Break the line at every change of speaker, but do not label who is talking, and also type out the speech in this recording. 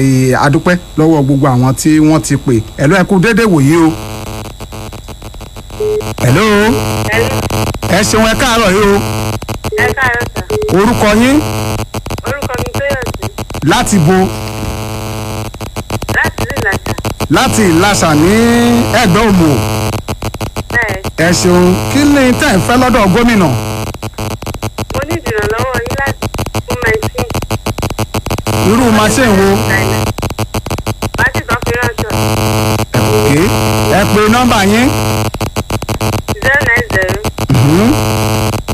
Ee, adúpẹ́ lọ́wọ́ gbogbo àwọn tí wọ́n ti pè ẹ̀lọ́ ẹ̀kú déédéé wòye o. ẹ̀lọ́ ẹ ṣeun ẹ káàárọ̀ yìí o
ẹ káàárọ̀ sà
orúkọ yín
orúkọ mi tóyọ̀sí
láti bo
láti ìlú ìlàjà
láti ìlàsà ní ẹgbẹ́ òmù
bẹ́ẹ̀
ẹ ṣeun kí ni tẹ́ ẹ fẹ́ lọ́dọ̀ gómìnà
mo ní ìdìrànlọ́wọ́ yín láti fún mẹ́sìn
irú machine wo
láti kan fi ránṣọ
ẹ pè nọ́mbà yín